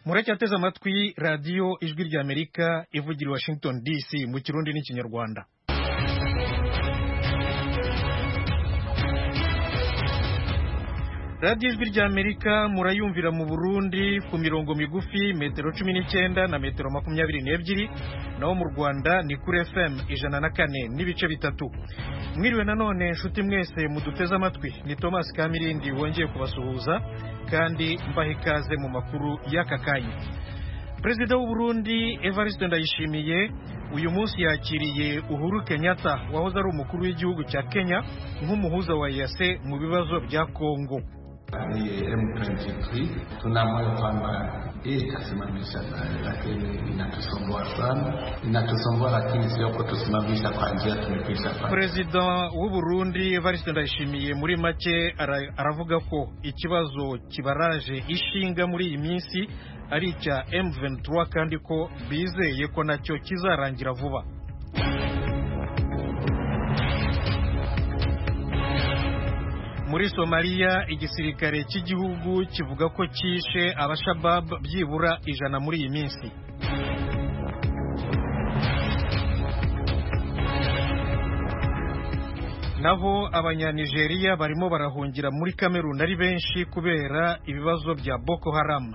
muracyateze amatwi radiyo ijwi ry'amerika ivugira i washington dc mu kirundi n'ikinyarwanda radiyo ijwi ry'amerika murayumvira mu burundi ku mirongo migufi metero cumi n'icyenda na metero makumyabiri n'ebyiri naho mu rwanda ni kuri fm ijana na kane n'ibice bitatu mwiriwe nanone nshuti mwese muduteze amatwi ni thomas kamirindi wongeye kubasuhuza kandi mbaha ikaze mu makuru y'aka kanya perezida w'u Burundi evariste ndayishimiye uyu munsi yakiriye uhuru kenyatta wahoze ari umukuru w'igihugu cya kenya nk'umuhuza wa yase mu bibazo bya kongo ni M23 tunaamua kwamba hii kusimamisha lakini inatusumbua sana, inatusumbua lakini sio kutusimamisha kwa njia tumepisha. perezida w'u Burundi evariste ndayishimiye muri make ara- aravuga ko ikibazo kibaraje ishinga muri iyi minsi ari icya M23 kandi ko bizeye ko nacyo kizarangira vuba muri somaliya igisirikare cy'igihugu kivuga ko cyishe abashabab byibura ijana muri iyi minsi naho abanyanigeriya barimo barahungira muri kameruni ari benshi kubera ibibazo bya boko haram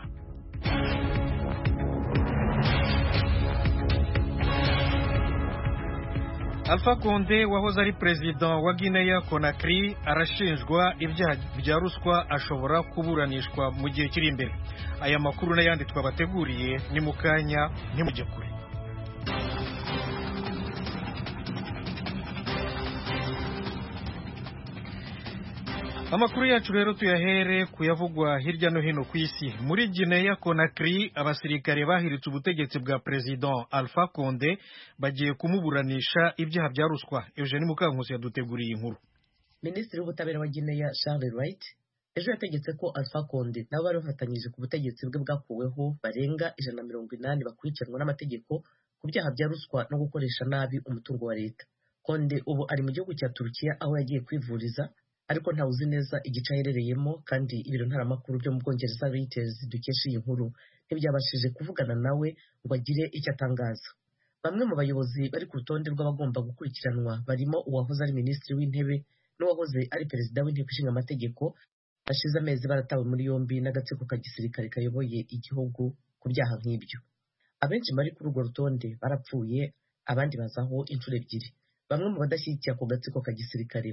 Alpha Conde wahoze ari perezida wa Guinea Conakry arashinjwa ibyaha bya ruswa ashobora kuburanishwa mu gihe kiri imbere. Aya makuru n'ayandi twabateguriye ni mu kanya ntimujye kure. Amakuru yacu rero tuyahere kuyavugwa hirya no hino ku isi. Muri Guinea Conakry abasirikare bahiritse ubutegetsi bwa President Alpha Conde bagiye kumuburanisha ibyaha bya ruswa. Eugene Mukankusi yaduteguriye inkuru. minisitiri w'ubutabera wa gineya charles wright ejo yategetse ko alpha conde nabo bari bafatanyije ku butegetsi bwe bwakuweho barenga ijana na mirongo inani bakurikiranwa n'amategeko ku byaha bya ruswa no gukoresha nabi umutungo wa leta konde ubu ari mu gihugu cya turukiya aho yagiye kwivuriza ariko ntawuzi neza igice aherereyemo kandi ibiro ntaramakuru byo mu bwongereza reuters dukesha iyi nkuru ntibyabashije kuvugana nawe ngo agire icyo atangaza bamwe mu bayobozi bari ku rutonde rw'abagomba gukurikiranwa barimo uwahoze ari minisitiri w'intebe n'uwahoze ari perezida w'inteko ishinga amategeko bashize amezi baratawe muri yombi n'agatsiko ka gisirikare kayoboye igihugu ku byaha nk'ibyo abenshi bari kuri urwo rutonde barapfuye abandi bazaho inshuro ebyiri bamwe mu badashyigikiye ako gatsiko ka gisirikare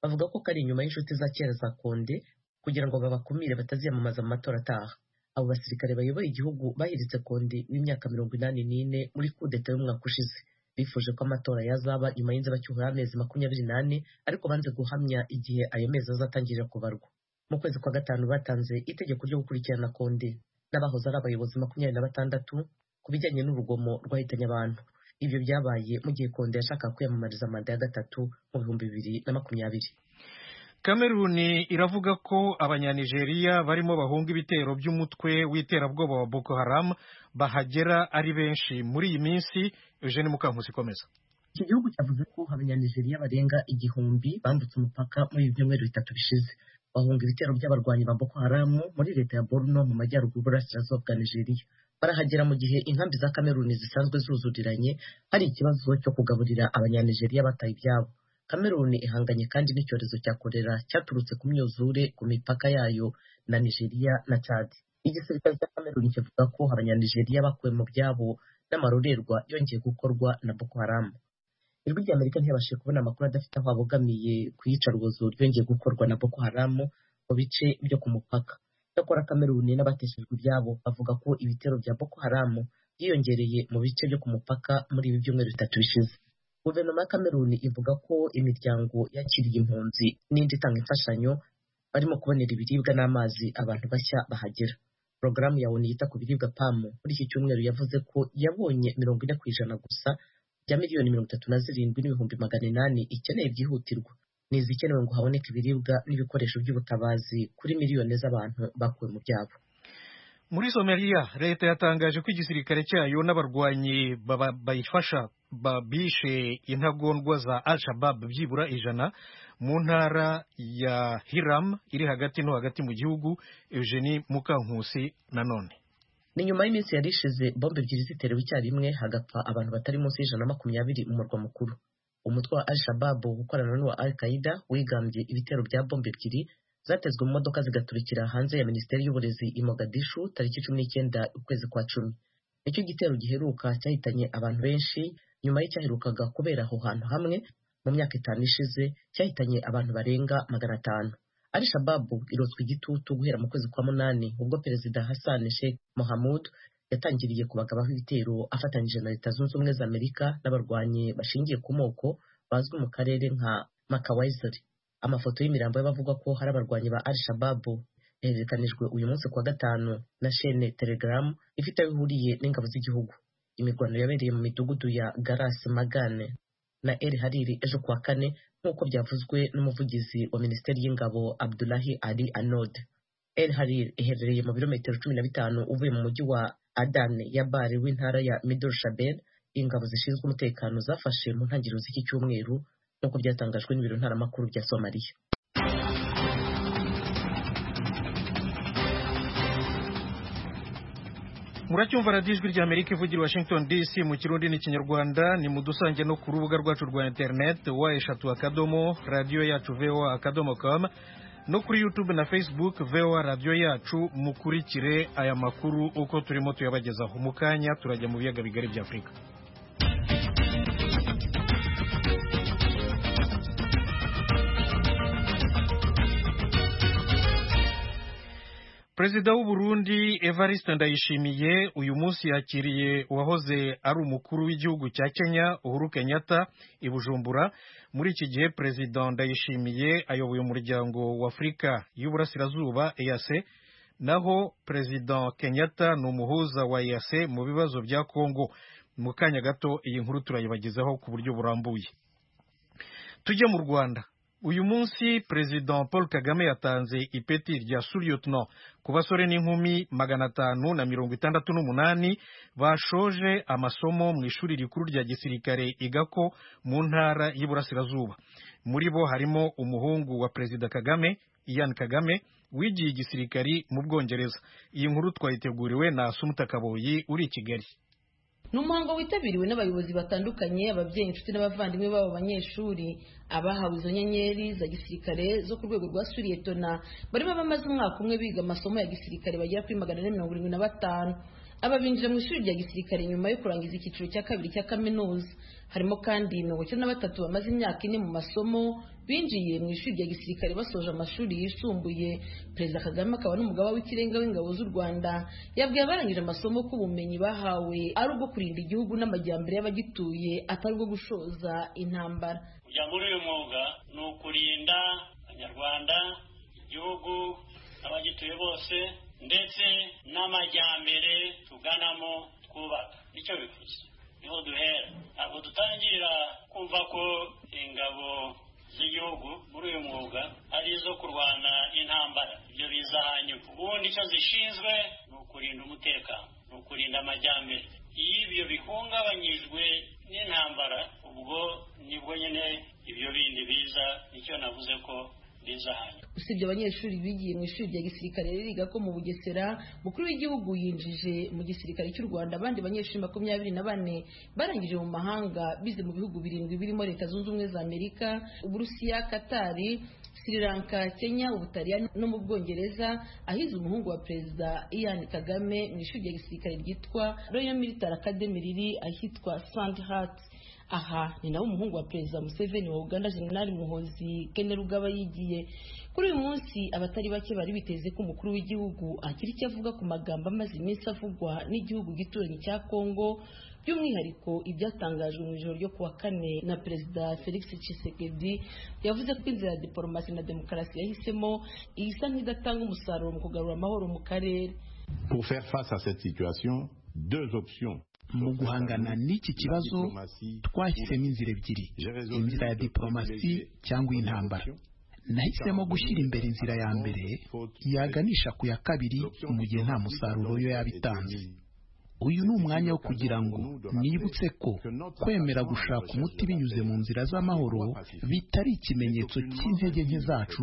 bavuga ko kari inyuma y'inshuti za kera za konde kugira ngo babakumire bataziyamamaza mu matora ataha abo basirikare bayoboye igihugu bahiritse konde w'imyaka mirongo inani n'ine muri kudeta y'umwaka ushize bifuje ko amatora yazaba nyuma y'inzibacyuho y'amezi makumyabiri n'ane ariko banze guhamya igihe ayo mezi azatangirira kubarwa mu kwezi kwa gatanu batanze itegeko ryo gukurikirana konde n'abahoze ari abayobozi makumyabiri na batandatu ku bijyanye n'urugomo rwahitanye abantu ibyo byabaye mu gihe konde yashakaga kwiyamamariza manda ya gatatu mu bihumbi bibiri na makumyabiri Kameruni iravuga ko abanyanigeriya barimo bahunga ibitero by'umutwe w'iterabwoba wa Boko Haram bahagera ari benshi muri iyi minsi Eugene Mukankusi ikomeza iki gihugu cyavuze ko abanyanigeriya barenga igihumbi bambutse umupaka muri ibi byumweru bitatu bishize bahunga ibitero by'abarwanyi ba boko haramu muri leta ya borno mu majyaruguru burasirazuba bwa nigeriya barahagera mu gihe inkambi za kameruni zisanzwe zuzuriranye hari ikibazo cyo kugaburira abanyanigeriya bataye ibyabo kameruni ihanganye kandi n'icyorezo cya korera cyaturutse ku myuzure ku mipaka yayo na nigeriya na cad igisirikare cya kameruni kivuga ko abanyanigeriya bakuwe mu byabo n'amarorerwa yongeye gukorwa na boko haramu ijwi rya amerika ntiyabashije kubona amakuru adafite aho abogamiye ku iyicarubozo ryongeye gukorwa na boko haramu mu bice byo ku mupaka cyakora kameruni n'abateshejwe ibyabo bavuga ko ibitero bya boko haramu byiyongereye mu bice byo ku mupaka muri ibi byumweru bitatu bishize guverinoma ya kameruni ivuga ko imiryango yakiriye impunzi n'indi itanga imfashanyo barimo kubonera ibiribwa n'amazi abantu bashya bahagera porogaramu ya onu yita ku biribwa pamu muri iki cyumweru yavuze ko yabonye mirongo ine ku ijana gusa bya miliyoni mirongo itatu na zirindwi n'ibihumbi magana inani ikeneye byihutirwa ni izikenewe ngo haboneke ibiribwa n'ibikoresho by'ubutabazi kuri miliyoni z'abantu bakuwe mu byabo muri somaliya leta yatangaje ko igisirikare cyayo n'abarwanyi baba- bayifasha ba- bishe intagondwa za al shabab byibura ijana mu ntara ya hiram iri hagati no hagati mu gihugu eugenie mukankusi nanone ni nyuma y'iminsi yari ishize bombe ebyiri ziterewe icyarimwe hagapfa abantu batari munsi y'ijana na makumyabiri mu murwa mukuru umutwe wa al shabab ukorana n'uwa al qaida wigambye ibitero bya bombe ebyiri zatezwe mu modoka zigaturikira hanze ya minisiteri y'uburezi i mogadishu tariki cumi n'icyenda ukwezi kwa cumi nicyo gitero giheruka cyahitanye abantu benshi nyuma y'icyaherukaga kubera aho hantu hamwe mu myaka itanu ishize cyahitanye abantu barenga magana atanu ari shababu irotswa igitutu guhera mu kwezi kwa munani ubwo perezida hassan sheikh mohamud yatangiriye kubagabaho ibitero afatanyije na leta zunze ubumwe za amerika n'abarwanyi bashingiye ku moko bazwi mu karere nka makawaizeri amafoto y'imirambo y'abavuga ko hari abarwanyi ba al shababu yahererekanijwe uyu munsi kuwa gatanu na shene telegaramu ifite aho ihuriye n'ingabo z'igihugu imirwano yabereye mu midugudu ya garasi magane na eri hariri ejo kuwa kane nk'uko byavuzwe n'umuvugizi wa minisiteri y'ingabo abdulahi ali anod el harir iherereye mu birometero cumi na bitanu uvuye mu mujyi wa adane ya bari w'intara ya midol shabel ingabo zishinzwe umutekano zafashe mu ntangiriro z'iki cyumweru nk'uko byatangajwe n'ibiro ntaramakuru bya somaliya muracyumva radiyo ijwi ry'amerika ivugira i washington dc mu kirundi n'ikinyarwanda ni mudusange no ku rubuga rwacu rwa interineti wa eshatu akadomo radiyo yacu voa akadomo kamu no kuri yutube na facebook voa radiyo yacu mukurikire aya makuru uko turimo tuyabagezaho mu kanya turajya mu biyaga bigari bya afurika perezida w'u Burundi evariste ndayishimiye uyu munsi yakiriye uwahoze ari umukuru w'igihugu cya kenya uhuru kenyatta i bujumbura muri iki gihe perezida ndayishimiye ayoboye umuryango w'afurika y'uburasirazuba eyase naho perezida kenyatta ni umuhuza wa eyase mu bibazo bya kongo mu kanya gato iyi nkuru turayibagezaho ku buryo burambuye tujye mu rwanda uyu munsi perezida paul kagame yatanze ipeti rya suriyotino ku basore n'inkumi magana atanu na mirongo itandatu n'umunani bashoje amasomo mu ishuri rikuru rya gisirikare igako mu ntara y'iburasirazuba muri bo harimo umuhungu wa perezida kagame ian kagame wigiye igisirikari mu bwongereza iyi nkuru twayiteguriwe na sumuta kaboyi uri i kigali ni umuhango witabiriwe n'abayobozi batandukanye ababyeyi inshuti n'abavandimwe b'abo banyeshuri abahawe izo nyenyeri za gisirikare zo ku rwego rwa suriyetona barimo bamaze umwaka umwe biga amasomo ya gisirikare bagera kuri magana ane mirongo irindwi na batanu aba binjira mu ishuri rya gisirikare nyuma yo kurangiza icyiciro cya kabiri cya kaminuza harimo kandi mirongo icyenda na batatu bamaze imyaka ine mu masomo binjiye mu ishuri rya gisirikare basoje amashuri yisumbuye perezida kagame akaba n'umugaba w'ikirenga w'ingabo z'u rwanda yabwiye abarangije amasomo ko ubumenyi bahawe ari ubwo kurinda igihugu n'amajyambere y'abagituye atari ubwo gushoza intambara kujya muri uyu mwuga ni ukurinda abanyarwanda igihugu abagituye bose ndetse n'amajyambere tuganamo twubaka nicyo bivuze niho duhera ntabwo dutangirira kumva ko ingabo z'igihugu muri uyu mwuga ari izo kurwana intambara ibyo biza hanyuma ubundi icyo zishinzwe ni ukurinda umutekano ni ukurinda amajyambere iyo ibyo bihungabanyijwe n'intambara ubwo nibwo nyine ibyo bindi biza nicyo navuze ko usibye abanyeshuri bigiye mu ishuri rya gisirikare ririga ko mu bugesera mukuru w'igihugu yinjije mu gisirikare cy'u rwanda abandi banyeshuri makumyabiri na bane barangije mu mahanga bize mu bihugu birindwi birimo leta zunze ubumwe za amerika uburusiya katari sri lanka kenya ubutaliyani no mu bwongereza ahize umuhungu wa perezida ian kagame mu ishuri rya gisirikare ryitwa royal military academy riri ahitwa sandhat aha ni nawe umuhungu wa perezida museveni wa uganda jenerali muhozi rugaba yigiye kuri uyu munsi abatari bake bari biteze ko umukuru w'igihugu agira icyo avuga ku magambo amaze iminsi avugwa n'igihugu gituranyi cya kongo by'umwihariko ibyatangajwe mu ijoro ryo kuwa kane na perezida felix Tshisekedi yavuze ko inzira ya diporomasi na demokarasi yahisemo isa nk'idatanga umusaruro mu kugarura amahoro mu karere pour faire face à cette situation deux options mu guhangana n'iki kibazo twahisemo inzira ebyiri inzira ya diporomasi cyangwa intambara nahisemo gushyira imbere inzira ya mbere yaganisha ku ya kabiri mu gihe nta musaruro yo yaba itanze uyu ni umwanya wo kugira ngo nibutse ko kwemera gushaka umuti binyuze mu nzira z'amahoro bitari ikimenyetso cy'intege nke zacu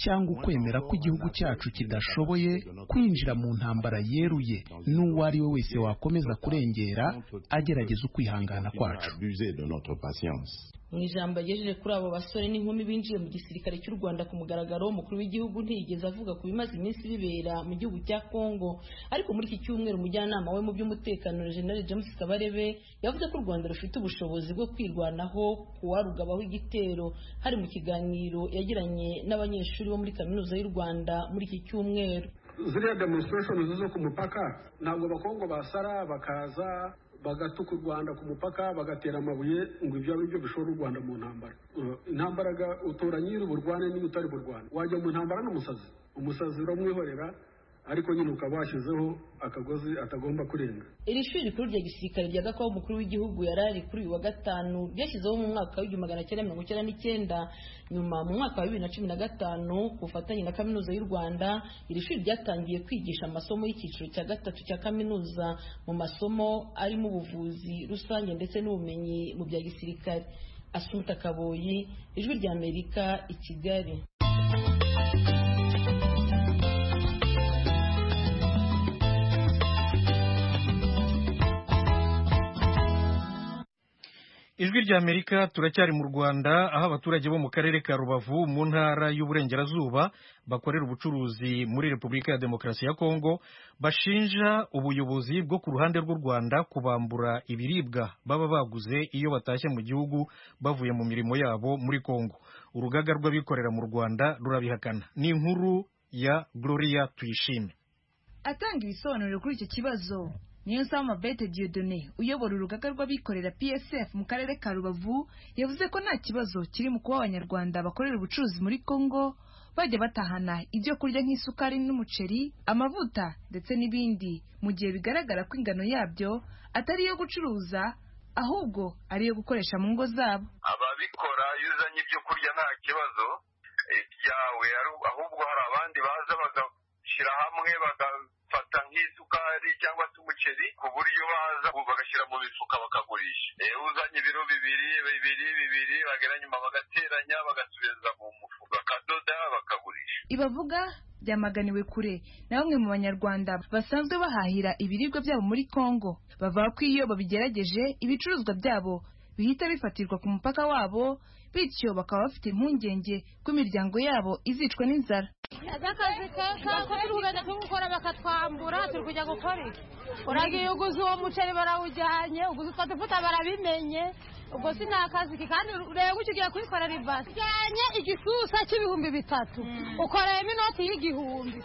cyangwa ukwemera ko igihugu cyacu kidashoboye kwinjira mu ntambara yeruye n'uwo ari we wese wakomeza kurengera agerageza ukwihangana kwacu mu ijambo yagejeje kuri abo basore n'inkumi binjiye mu gisirikare cy'u rwanda ku mugaragaro umukuru w'igihugu ntiyigeze avuga ku bimaze iminsi bibera mu gihugu cya congo ariko muri iki cyumweru umujyanama we mu by'umutekano rejenali james kabarebe yavuze ko u rwanda rufite ubushobozi bwo kwirwanaho ku warugabaho igitero hari mu kiganiro yagiranye n'abanyeshuri bo muri kaminuza y'u rwanda muri iki cyumweru ziriya demonstrations zo ku mupaka ntabwo abakongo basara bakaza bagatuka u rwanda ku mupaka bagatera amabuye ngo ibyo ari byo bishora u rwanda mu ntambara intambara utora nyiri uburwane niba utari burwane wajya mu ntambara n'umusazi umusazi uramwihorera ariko nyine ukaba washyizeho akagozi atagomba kurenga iri shuri rikuru rya gisirikare rya gakobo umukuru w'igihugu yari ari kuri uyu wa gatanu ryashyizeho mu mwaka w'igihumbi magana cyenda mirongo icyenda n'icyenda nyuma mu mwaka wa bibiri na cumi na gatanu ku bufatanye na kaminuza y'u rwanda iri shuri ryatangiye kwigisha amasomo y'icyiciro cya gatatu cya kaminuza mu masomo arimo ubuvuzi rusange ndetse n'ubumenyi mu bya gisirikare asumuta kaboyi ijwi rya amerika i kigali ijwi rya amerika turacyari mu rwanda aho abaturage bo mu karere ka rubavu mu ntara y'uburengerazuba bakorera ubucuruzi muri repubulika ya demokarasi ya kongo bashinja ubuyobozi bwo ku ruhande rw'u rwanda kubambura ibiribwa baba baguze iyo batashye mu gihugu bavuye mu mirimo yabo muri kongo urugaga rw'abikorera mu rwanda rurabihakana ni inkuru ya gloria tuyishime atanga ibisobanuro kuri icyo kibazo niyo nsaba bete Dieudonné uyobora urugaga rw'abikorera PSF mu karere ka Rubavu yavuze ko nta kibazo kiri mu kuba abanyarwanda bakorera ubucuruzi muri Congo bajya batahana ibyo kurya nk'isukari n'umuceri amavuta ndetse n'ibindi mu gihe bigaragara ko ingano yabyo atari iyo gucuruza ahubwo ari iyo gukoresha mu ngo zabo ababikora iyo uzanye ibyo kurya nta kibazo byawe ahubwo hari abandi baza bagashyira hamwe baga fata nk'isukari cyangwa se umuceri ku buryo baza bagashyira mu mifuka bakagurisha uzanye ibiro bibiri bibiri bibiri bagera nyuma bagateranya bagasubiza mu mufuka bakadoda bakagurisha ibavuga byamaganiwe kure na bamwe mu banyarwanda basanzwe bahahira ibiribwa byabo muri congo bavuga ko iyo babigerageje ibicuruzwa byabo bihita bifatirwa ku mupaka wabo bityo bakaba bafite impungenge ko imiryango yabo izicwa n'inzara akazi keza ko turi kugenda turi gukora bakatwambura turi kujya gukora iki uragiye uguze uwo muceri barawujyanye uguze utwo dufuta barabimenye ubwo si ni akazi ke kandi ureba ugiye ugiye kubikorera ibase ujyanye igisusa cy'ibihumbi bitatu ukoreyemo inoti y'igihumbi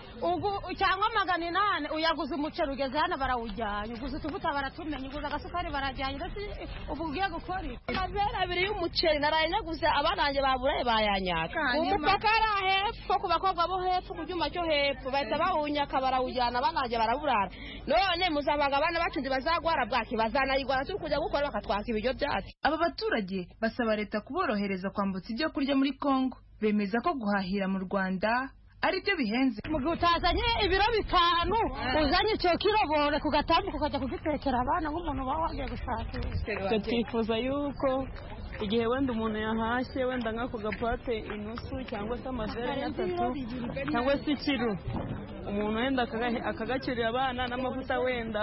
cyangwa magana inani uyaguze umuceri ugeze hano barawujyanye uguze utuvuta baratumenye uguze agasukari barajyanye ndetse ubu ugiye gukora iki amabere abiri y'umuceri naraye naguze abana banjye baburaye bayanyaka umupaka ari ahepfo ku bakobwa bo hepfo ku cyuma cyo hepfo bahita bawunyaka barawujyana abana banjye baraburara none muzabaga abana bacu ntibazagwara bwaki bazanayigwara turi kujya gukora bakatwaka ibiryo byacu aba baturage basaba leta kuborohereza kwambutsa ibyo kurya muri congo bemeza ko guhahira mu rwanda ari byo bihenze mu gihe utazanye ibiro bitanu uzanye icyo kirobore ku gatambuka ukajya kugitekera abana nk'umuntu uba wagiye gushakisha twifuza yuko igihe wenda umuntu yahashye wenda nk'ako gapate inusu cyangwa se amavere atatu cyangwa se ikiro umuntu wenda akagakirira abana n'amavuta wenda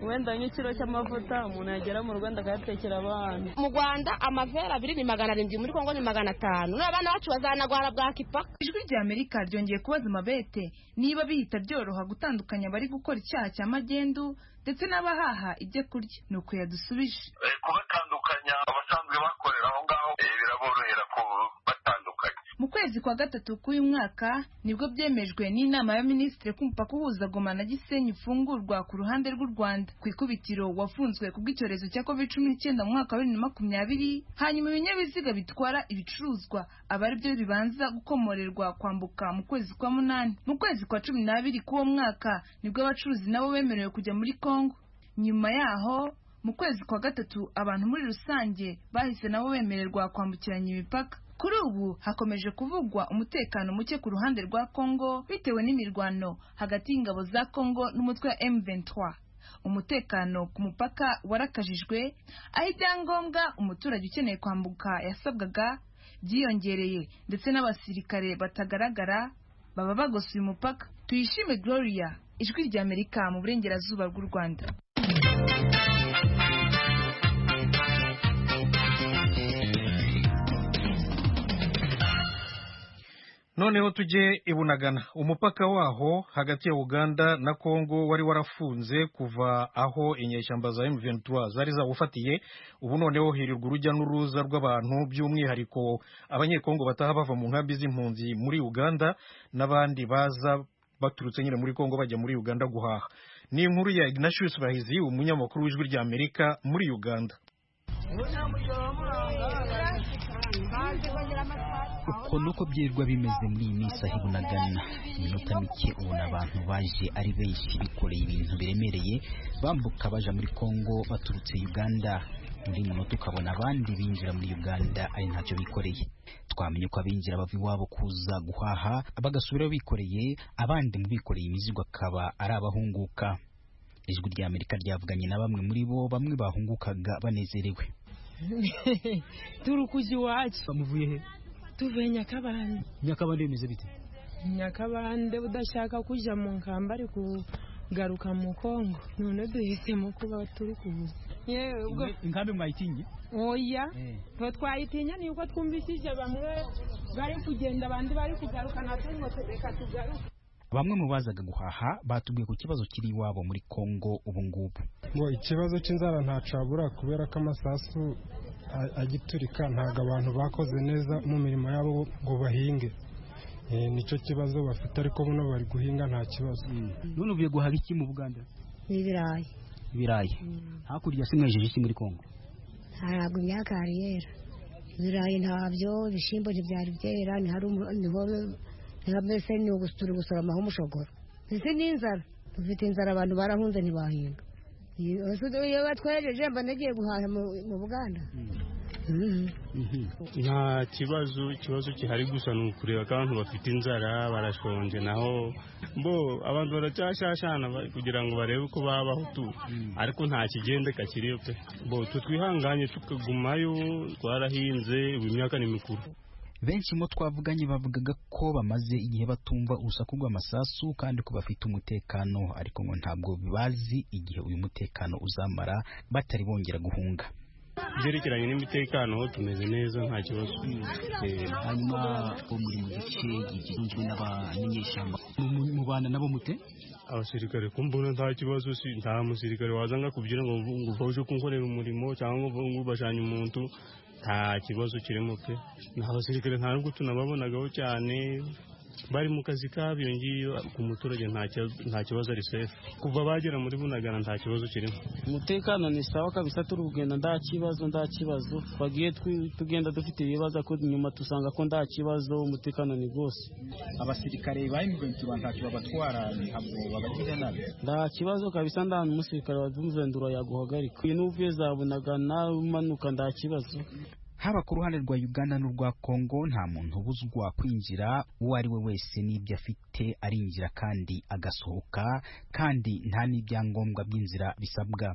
wenda nk'ikiro cy'amavuta umuntu yagera mu rwanda akayatekera abana mu rwanda amavera abiri ni magana arindwi muri kongo ni magana atanu n'abana bacu bazanagwara bwa kipaka ijwi rya amerika ryongeye kubaza amabete niba bihita byoroha gutandukanya abari gukora icyaha cya magendu ndetse n'abahaha ibyo kurya ni uko yadusubije kubatandukanya abasanzwe bakorera aho ngaho biraborohera kubatandukanya mu kwezi kwa gatatu k'uyu mwaka nibwo byemejwe n'inama ya minisitiri ko umupaka uhuza goma na gisenyi ufungurwa ku ruhande rw'u rwanda ku ikubitiro wafunzwe kubw'icyorezo cya covid cumi n'icyenda mu mwaka wa bibiri na makumyabiri hanyuma ibinyabiziga bitwara ibicuruzwa aba ari byo bibanza gukomorerwa kwambuka mu kwezi kwa munani mu kwezi kwa cumi n'abiri k'uwo mwaka nibwo abacuruzi nabo bemerewe kujya muri kongo nyuma yaho mu kwezi kwa gatatu abantu muri rusange bahise nabo bemererwa kwambukiranya imipaka kuri ubu hakomeje kuvugwa umutekano muke ku ruhande rwa kongo bitewe n'imirwano hagati y'ingabo za kongo n'umutwe wa m23 umutekano ku mupaka warakajijwe aho ibyangombwa umuturage ukeneye kwambuka yasabwaga byiyongereye ndetse n'abasirikare batagaragara baba bagosoye umupaka tuyishime gloria ijwi ry'amerika mu burengerazuba bw'u rwanda noneho tujye i bunagana umupaka waho hagati ya uganda na kongo wari warafunze kuva aho inyeshyamba za M23 zari zawufatiye ubu noneho hirirwa urujya n'uruza rw'abantu by'umwihariko abanyekongo bataha bava mu nkambi z'impunzi muri uganda n'abandi baza baturutse nyine muri kongo bajya muri uganda guhaha ni inkuru ya ignatius bahizi umunyamakuru w'ijwi rya amerika muri uganda uko nuko byirirwa bimeze muri iyi minsi aho ibunagana iminota mike ubona abantu baje ari benshi bikoreye ibintu biremereye bambuka baja muri kongo baturutse uganda muri munota ukabona abandi binjira muri uganda ari ntacyo bikoreye twamenye ko abinjira bava iwabo kuza guhaha bagasubirayo bikoreye abandi mu bikoreye imizigo akaba ari abahunguka ijwi rya amerika ryavuganye na bamwe muri bo bamwe bahungukaga banezerewe turukuzi iwacu bamuvuye he tuvuye nyakabande nyakabande bimeze bite nyakabande udashaka kujya mu nkamba ari kugaruka mu kongo none duhisemo kuba turi kuza inkambi mwayitinye oya twe twayitinya ni uko twumvishije bamwe bari kugenda abandi bari kugaruka natwe ngo reka tugaruke bamwe mu bazaga guhaha batubwiye ku kibazo kiri iwabo muri kongo ubu ngubu ngo ikibazo cy'inzara ntacyo habura kubera ko amasasu agiturika ntabwo abantu bakoze neza mu mirimo yabo ngo bahinge nicyo kibazo bafite ariko buno bari guhinga nta kibazo none uvuye guhaha iki mu buganda n'ibirayi ibirayi hakurya se mwejeje iki muri kongo ntabwo imyaka yari yera ibirayi ntabyo ibishyimbo ntibyari byera niho mbese ni turi gusoromaho umushogoro ndetse n'inzara dufite inzara abantu barahunze ntibahinga iyo batwereje mba nagiye guhaha mu buganda nta kibazo ikibazo gihari gusa ni ukureba ko abantu bafite inzara barashonje naho bo abantu baracyashashana kugira ngo barebe uko babaho tu ariko nta kigendeka kiri pe bo tutwihanganye tukagumayo twarahinze ubu imyaka ni mikuru benshi mu twavuganye bavugaga ko bamaze igihe batumva urusaku rw'amasasu kandi ko bafite umutekano ariko ngo ntabwo bazi igihe uyu mutekano uzamara batari bongera guhunga byerekeranye n'imitekano ho tumeze neza nta kibazo hanyuma bo muri mu gice gitunzwe n'abanyeshyamba mubana nabo mute abasirikare kumbona nta kibazo si nta musirikare wazanga kubyira ngo uje kunkorera umurimo cyangwa ngo ubashanye umuntu nta kibazo kirimo pe nta basirikare nta nubwo tunababonagaho cyane bari mu kazi kabo iyo ngiyo ku muturage nta kibazo ari sefu kuva bagera muri bunagana nta kibazo kirimo umutekano ni sawa kabisa turi kugenda nta kibazo nta kibazo twagiye tugenda dufite ibibazo ariko nyuma dusanga ko nta kibazo umutekano ni rwose abasirikare ba emuventi ntacyo babatwara ntabwo babagira nabi nta kibazo kabisa nta n'umusirikare wa emuventi yaguhagarika uyu n'uvuye za bunagana umanuka nta kibazo haba ku ruhande rwa uganda n'urwa kongo nta muntu ubuzwa kwinjira uwo ari we wese n'ibyo afite arinjira kandi agasohoka kandi nta n'ibyangombwa by'inzira bisabwa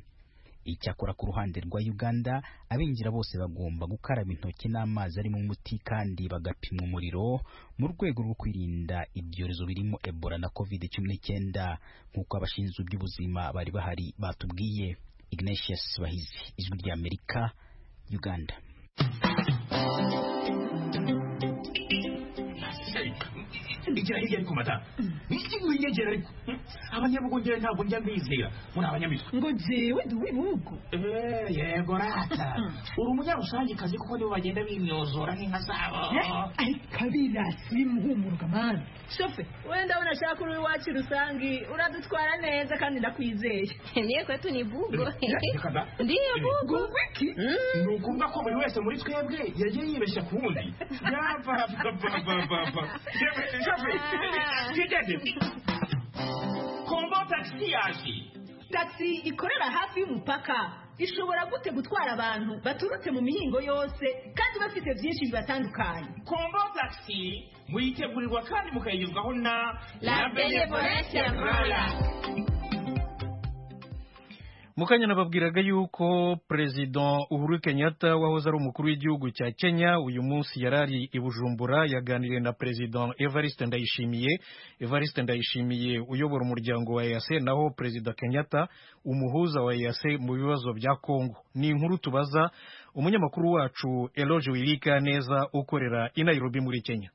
icyakora ku ruhande rwa uganda abinjira bose bagomba gukaraba intoki n'amazi arimo umuti kandi bagapimwa umuriro mu rwego rwo kwirinda ibyorezo birimo ebola na covid cumi n'icyenda nk'uko abashinzwe iby'ubuzima bari bahari batubwiye ignatius bahizi ijwi rya amerika uganda ndikira hirya ariko mata niki winyegera ariko abanyabugongera ntabwo njya mbizera muri abanyamitwe ngo jewe ndi uw'ibihugu yego rata uri umunyarusange kazi kuko nibo bagenda bimyozora nk'inka zabo kabira simuhumuruka mana shofe wenda unashaka uri iwacu rusange uradutwara neza kandi ndakwizeye niyo kwetu ni bugo ndiyo bugo ni ukuvuga ko buri wese muri twebwe yagiye yibeshya ku wundi yapapapapapa kombo tagisi yaje tagisi ikorera hafi y'umupaka ishobora gute gutwara abantu baturutse mu mihingo yose kandi bafite byinshi bibatandukanye kombo tagisi muyitegurirwa kandi mukayigezwaho na la benevolence rwanda mukanya nababwiraga yuko perezida uhuru kenyatta wahoze ari umukuru w'igihugu cya kenya uyu munsi yari ari i bujumbura yaganiriye na perezida evariste ndayishimiye evariste ndayishimiye uyobora umuryango wa eyase naho perezida kenyatta umuhuza wa eyase mu bibazo bya kongo ni inkuru tubaza umunyamakuru wacu eloge wirika neza ukorera i nairobi muri kenya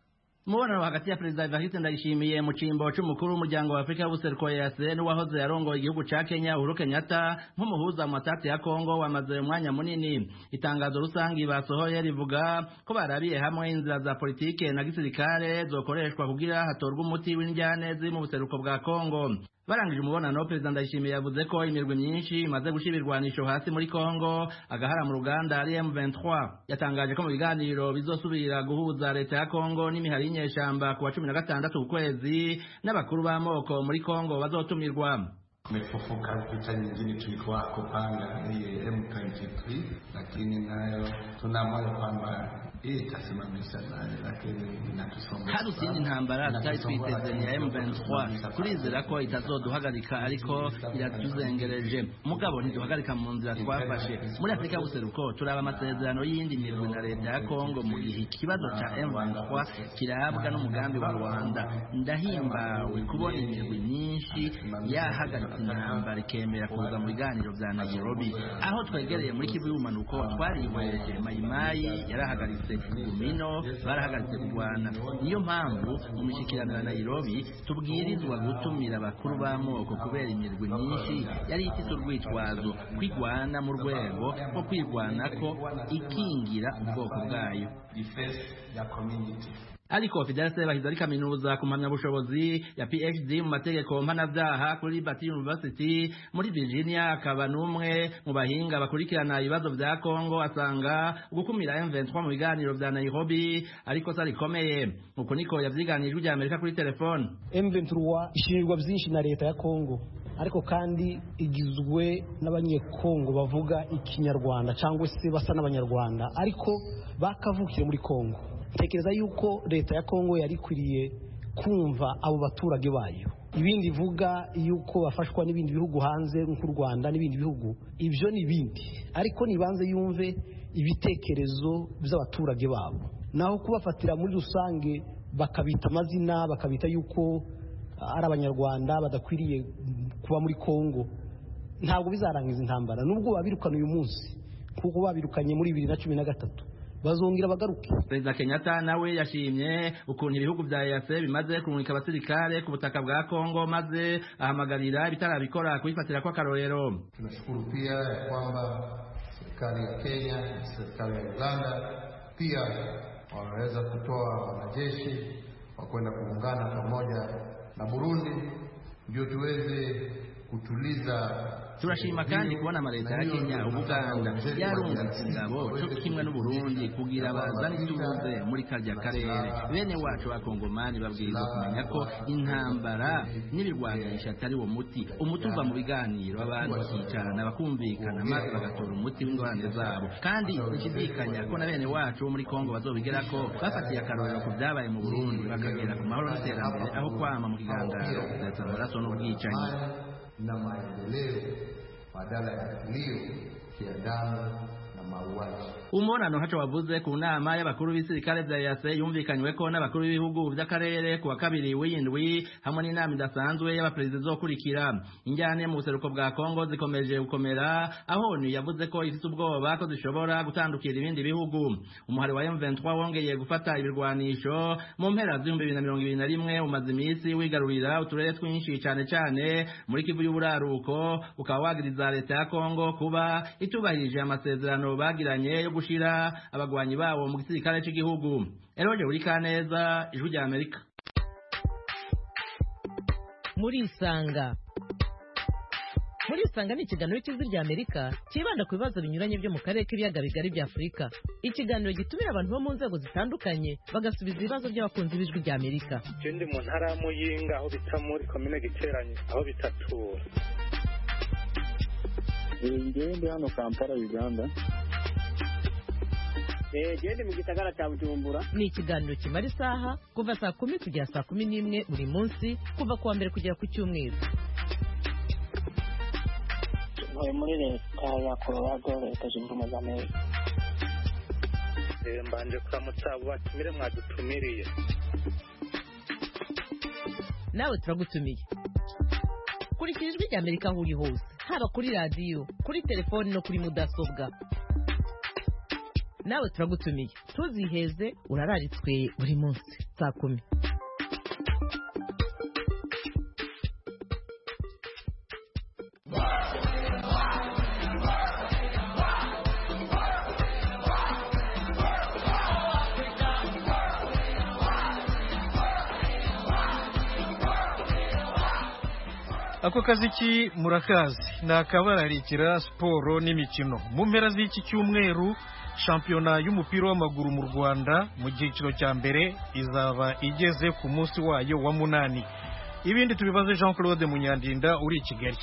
umubonano hagati ya perezida evariste ndayishimiye mu cyimbo cy'umukuru w'umuryango wa afurika y'ubuseruko yase n'uwahoze yarongoye igihugu cya kenya uhuru kenyatta nk'umuhuza mu matati ya kongo wamaze umwanya munini itangazo rusange basohoye rivuga ko barabiye hamwe inzira za politike na gisirikare zokoreshwa kugira hatorwe umuti w'indyanezi mu buseruko bwa kongo barangije umubonano perezida ndayishimiye yavuze ko imirwi myinshi imaze gushyira ibirwanisho hasi muri kongo agahara mu ruganda ari m23 yatangaje ko mu biganiro bizosubira guhuza leta ya kongo n'imihari y'inyeshyamba ku wa cumi na gatandatu ukwezi n'abakuru b'amoko muri kongo bazotumirwa Tumefufuka vita nyingine tulikuwa kupanga hii M23, lakini nayo tunamoyo kwamba hii itasimamisha naye, lakini inatusonga. Hari izindi ntambara tutari twiteze ni ya M23, turizera ko itazoduhagarika ariko iratuzengereje. Mugabo ntiduhagarika mu nzira twafashe. Muri Afurika y'Ubuseruko turaba amasezerano y'indi mirwi na leta ya Kongo mu gihe ikibazo cha M23 kirabwa n'umugambi wa Rwanda. Ndahimbawe kubona imirwi myinshi yahagarika intambara ikemera kuza mu biganiro bya nairobi aho twegereye muri kivu y'ubumanuko twarihweje mayimayi yarahagaritse gumino barahagaritse kurwana niyo mpamvu mu mishyikirano ya nairobi tubwirizwa gutumira abakuru b'amoko kubera imirwi myinshi yari ifite urwitwazo kwigwana mu rwego rwo kwirwana ko ikingira ubwoko bwayo ariko Fidel Sebahizi ari kaminuza ku mpamyabushobozi ya PhD mu mategeko mpanabyaha kuri Bati University muri Virginia akaba n'umwe mu bahinga bakurikirana ibibazo bya Kongo asanga gukumira M23 mu biganiro bya Nairobi ariko sari komeye uko niko yavyiganije rya Amerika kuri telefone M23 ishirirwa byinshi na leta ya Kongo ariko kandi igizwe n'abanyekongo bavuga ikinyarwanda cyangwa se basa n'abanyarwanda ariko bakavukire muri Kongo tekereza yuko leta ya kongo yari ikwiriye kumva abo baturage bayo ibindi bivuga yuko bafashwa n'ibindi bihugu hanze nk'u rwanda n'ibindi bihugu ibyo ni ibindi ariko nibanze yumve ibitekerezo by'abaturage babo naho kubafatira muri rusange bakabita amazina bakabita yuko ari abanyarwanda badakwiriye kuba muri kongo ntabwo bizarangiza intambara nubwo babirukana uyu munsi kuko babirukanye muri bibiri na cumi na gatatu bazongera bagaruke perezida kenyatta nawe yashimye ukuntu ibihugu bya eyase bimaze kumurika abasirikare ku butaka bwa kongo maze ahamagarira ibitarabikora kubifatira kw'akarorero tunashukuru pia ya kwamba serikali ya kenya na serikali ya uganda pia wameweza kutoa wanajeshi wa kwenda kuungana pamoja na burundi ndio tuweze kutuliza turashima kandi kubona amaleta ya kenya ubuganda yarunga ingabo cyo kimwe n'uburundi kugira bazane ituze muri karya karere bene wacu bakongomani babwiriza kumenya ko intambara n'ibirwanisha atari wo muti umuti uva mu biganiro abantu bakicarana bakumvikana maze bagatora umuti w'ingorane zabo kandi nshidikanya ko na bene wacu bo muri kongo bazobigera ko bafatiye akarorero ku byabaye mu burundi bakagera ku mahoro n'iterambere aho kwama mu kigangaro kudatsa amaraso n'ubwicanyi na maendeleo badala ya kilio kia damu na mauaji. Umubonano haco wavuze ku nama y'abakuru b'ibisirikare vya yase yumvikanywe ko n'abakuru b'ibihugu vy'akarere ku wa kabiri w'indwi hamwe n'inama idasanzwe y'abaperezida izokurikira injyane mu buseruko bwa kongo zikomeje gukomera aho onu yavuze ko ifite ubwoba ko zishobora gutandukira ibindi bihugu umuhari wa M23 wongeye gufata ibirwanisho mu mpera z'ibihumbi bibiri na mirongo ibiri na rimwe umaze iminsi wigarurira uturere twinshi cane cane muri kivu y'uburaruko ukaba wagiriza leta ya kongo kuba itubahirije amasezerano amasezerano bagiranye yo gushira abagwanyi babo mu gisirikare cy'igihugu eroje uri kaneza ijwi rya amerika muri isanga muri isanga ni ikiganiro cy'ijwi rya amerika cyibanda ku bibazo binyuranye byo mu karere k'ibiyaga bigari bya afurika ikiganiro gitumira abantu bo mu nzego zitandukanye bagasubiza ibibazo by'abakunzi b'ijwi rya amerika icyo ndi mu ntara y'amuyinga aho bita muri komine giteranye aho bitatura ngende hano kampala uganda gende mu gisagara cya bujumbura ni ikiganiro kimara isaha kuva saa kumi kugera saa kumi n'imwe buri munsi kuva ku wa mbere kugera ku cyumweru ntuye muri leta ya colorado leta zunze ubumwe za amerika mbanje kuramutsa abo batumire mwadutumiriye nawe turagutumiye kurikira ijwi rya amerika aho uri hose haba kuri radiyo kuri telefoni no kuri mudasobwa nawe turagutumiye tuziheze urararitswe buri munsi saa kumi ako kazi ki murakazi ni akabararikira siporo n'imikino mu mpera z'iki cyumweru shampiyona y'umupira w'amaguru mu rwanda mu cyiciro cya mbere izaba igeze ku munsi wayo wa munani ibindi tubibaze jean claude munyandinda uri i kigali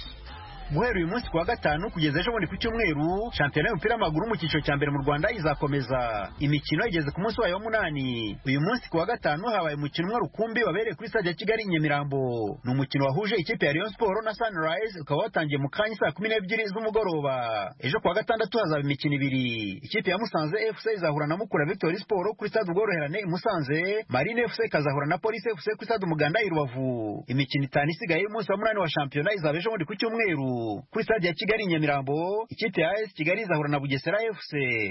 guhera uyu munsi kuwa gatanu kugeza ejo bundi ku cyumweru shampiyona y'umupira w'amaguru mu cyiciro cya mbere mu rwanda izakomeza imikino igeze ku munsi wayo w'umunani uyu munsi kuwa gatanu habaye umukino umwe rukumbi wabereye kuri stade ya kigali i nyamirambo ni umukino wahuje ikipe ya rayon siporo na sunrise ukaba watangiye mu kanya saa kumi n'ebyiri z'umugoroba ejo kuwa gatandatu hazaba imikino ibiri ikipe ya musanze fc izahura na mukura victory siporo kuri stade ubworoherane i musanze marine fc ikazahura na polisi fc kuri stade umuganda i rubavu imikino itanu isigaye y'umunsi wa munani wa shampiyona izaba ejo bundi ku cyumweru kuri stade ya kigali nyamirambo ikipe ya as kigali izahura na bugesera fc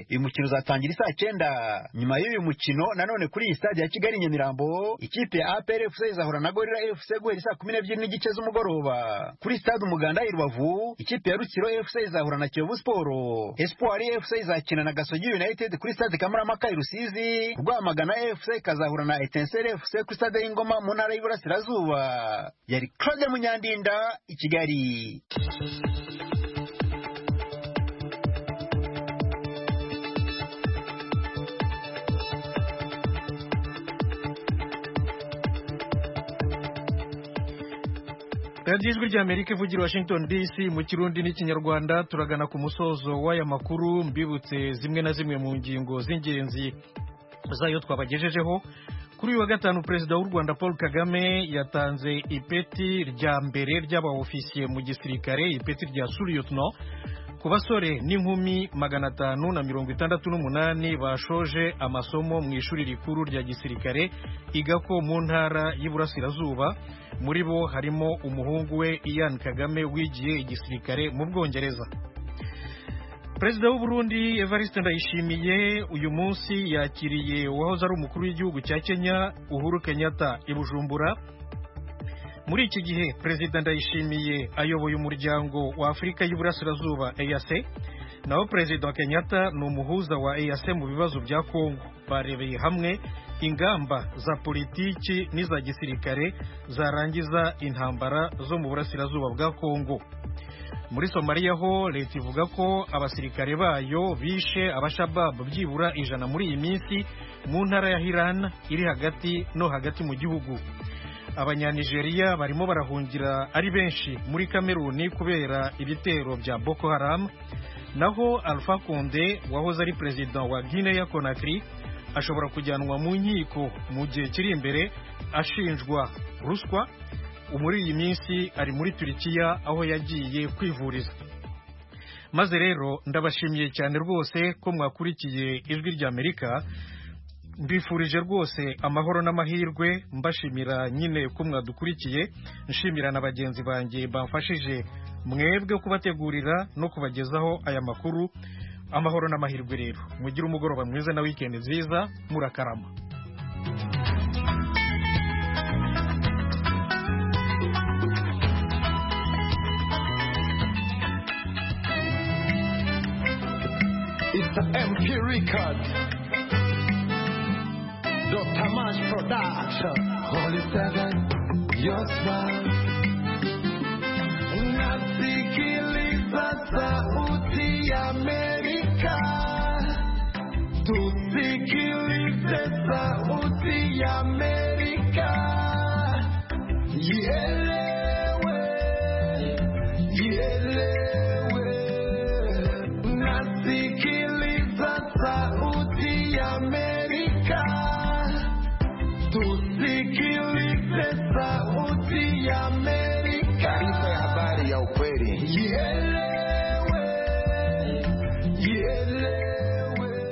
uyu mukino uzatangira isaa cyenda nyuma y'uyu mukino nanone kuri iyi stade ya kigali nyamirambo ikipe ya apr fc izahura na gorira fc guhera isaa kumi n'ebyiri n'igice z'umugoroba kuri stade umuganda i rubavu ikipe ya rutsiro fc izahura na kiyovu siporo espoir fc izakina na gasogi united kuri stade kamuramaka i rusizi rwamagana fc ikazahura na etincelle fc kuri stade y'ingoma mu ntara y'iburasirazuba yari claude munyandinda i kigali radiyo ijwi rya amerika ivugira i washington dc mu kirundi n'ikinyarwanda turagana ku musozo w'aya makuru mbibutse zimwe na zimwe mu ngingo z'ingenzi zayo twabagejejeho kuri uyu wa gatanu perezida w'u rwanda paul kagame yatanze ipeti rya mbere ry'abaofisiye mu gisirikare ipeti rya suriyotino ku basore n'inkumi magana atanu na mirongo itandatu n'umunani bashoje amasomo mu ishuri rikuru rya gisirikare igako mu ntara y'iburasirazuba muri bo harimo umuhungu we ian kagame wigiye igisirikare mu bwongereza perezida w'u Burundi evariste ndayishimiye uyu munsi yakiriye uwahoze ari umukuru w'igihugu cya kenya uhuru kenyatta i bujumbura muri iki gihe perezida ndayishimiye ayoboye umuryango wa afurika y'uburasirazuba eyase naho perezida wa kenyatta ni umuhuza wa eyase mu bibazo bya kongo barebeye hamwe ingamba za politiki n'iza gisirikare zarangiza intambara zo mu burasirazuba bwa kongo muri somaliya ho leta ivuga ko abasirikare bayo bishe abashababu byibura ijana muri iyi minsi mu ntara ya hirana iri hagati no hagati mu gihugu abanyanigeriya barimo barahungira ari benshi muri kameruni kubera ibitero bya boko haramu naho alpha konde wahoze ari perezida wa guinea ya konakiri ashobora kujyanwa mu nkiko mu gihe kiri imbere ashinjwa ruswa muri iyi minsi ari muri turikiya aho yagiye kwivuriza maze rero ndabashimiye cyane rwose ko mwakurikiye ijwi rya amerika mbifurije rwose amahoro n'amahirwe mbashimira nyine ko mwadukurikiye nshimira na bagenzi banjye bamfashije mwebwe kubategurira no kubagezaho aya makuru amahoro n'amahirwe rero mugire umugoroba mwiza na wikendi nziza murakarama It's the MP Records. Dr. Mash Production. Holy Seven, your smile. Nasikiliza sauti ya Amerika. Tusikilize sauti ya Amerika. Yeah.